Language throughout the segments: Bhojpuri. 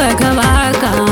बघवा कहाँ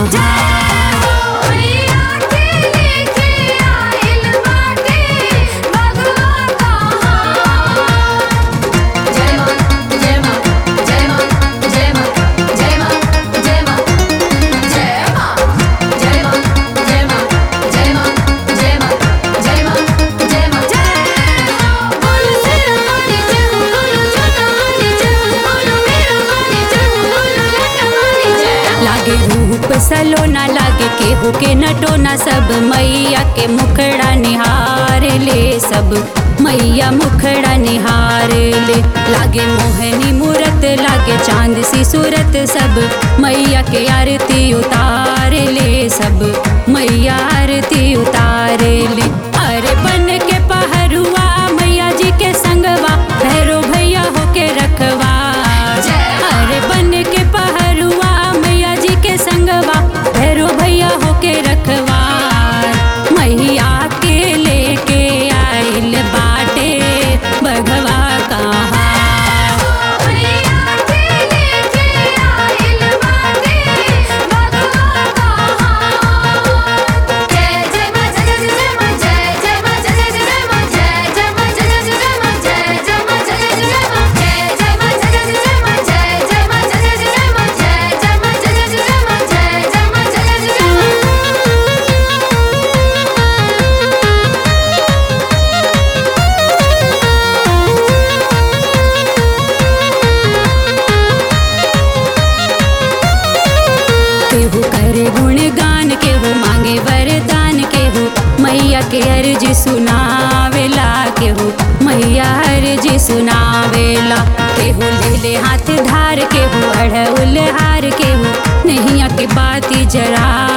मैया के लेके आइल बाटे बघवा कहाँ जय मां जय मां जय मां जय मां जय मां जय मां जय मां जय मां जय मां जय मां जय मां जय मां जय मां जय बोल सिर वाली जय बोल छोटा वाली जय बोल मेरा वाली जय बोल लटा वाली जय लागे रूप सलोना लागे केहू के नटोना सब मैया के मुखड़ा निहार ले सब मैया मुखड़ा निहार ले लागे मोहनी मूरत लागे चांद सी सूरत सब मैया के आरती उतार ले सब मैया आरती उतार ले अरे बन के पहरुआ मैया जी के संगवा भैरो भैया होके रखवा अरे बन के पहरुआ मैया जी के संगवा भैरो भैया होके रखवा मैया के लेके आइल बाटे बघवा कहाँ मैया के लेके आइल बाटे बघवा कहाँ जय जय मां जय जय जय मां जय जय मां जय जय जय मां जय जय मां जय जय जय मां जय जय मां जय जय जय मां जय जय मां जय जय जय मां जय जय मां जय जय जय मां जय जय मां जय जय जय मां जय जय मां जय जय जय केहू करे गुणगान केहू मांगे वरदान केहू मैया के अर्जी सुनावेला केहू मैया अर्जी सुनावेला केहू ले ले हाथ धार केहू अढ़उल हार केहू नैया के बाती जरा